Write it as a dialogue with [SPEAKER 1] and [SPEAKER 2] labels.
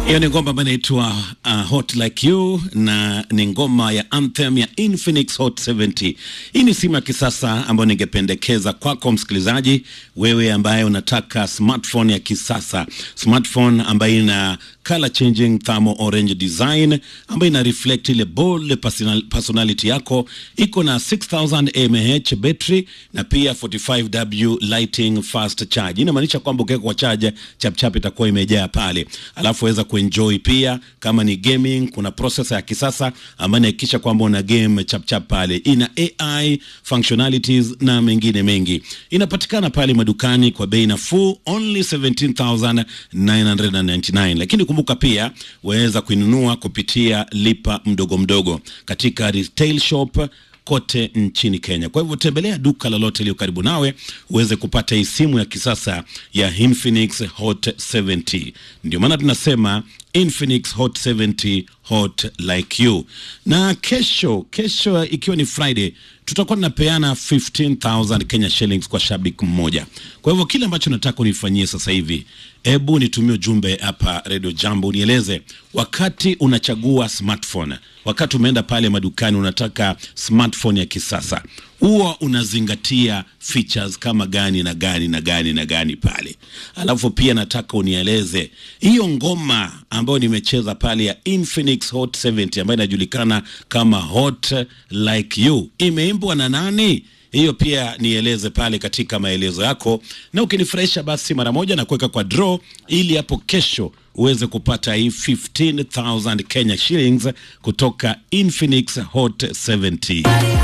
[SPEAKER 1] Hiyo ni ngoma ambayo inaitwa uh, Hot Like You na ni ngoma ya anthem ya Infinix Hot 70. Hii ni simu ya kisasa ambayo ningependekeza kwako msikilizaji, wewe ambaye unataka smartphone ya kisasa, smartphone ambayo ina color changing thermal orange design ambayo ina reflect ile bold personal, personality yako. Iko na 6000 mAh battery na pia 45W lighting fast charge. Inamaanisha kwamba ukiweka kwa charge chapchap itakuwa imejaa pale, alafu weza kuenjoy pia. Kama ni gaming, kuna processor ya kisasa ambayo inahakikisha kwamba una game chapchap pale. Ina AI functionalities na mengine mengi. Inapatikana pale madukani kwa bei nafuu only 17999 lakini kumbuka pia waweza kuinunua kupitia lipa mdogo mdogo katika retail shop kote nchini Kenya. Kwa hivyo tembelea duka lolote iliyo karibu nawe uweze kupata hii simu ya kisasa ya Infinix Hot 70. Ndio maana tunasema Infinix Hot 70 hot like you. Na kesho, kesho ikiwa ni Friday, tutakuwa tunapeana 15000 Kenya shillings kwa shabiki mmoja. Kwa hivyo kile ambacho nataka unifanyie sasa hivi, hebu nitumie ujumbe hapa Radio Jambo, unieleze wakati unachagua smartphone, wakati umeenda pale madukani unataka smartphone ya kisasa, huwa unazingatia features kama gani na gani na gani na gani pale. Alafu pia nataka unieleze hiyo ngoma ambayo nimecheza pale ya Infinix Hot 70 ambayo inajulikana kama Hot Like You imeimbwa na nani? Hiyo pia nieleze pale katika maelezo yako, na ukinifurahisha basi mara moja na kuweka kwa draw, ili hapo kesho uweze kupata hii 15000 Kenya shillings kutoka Infinix Hot 70.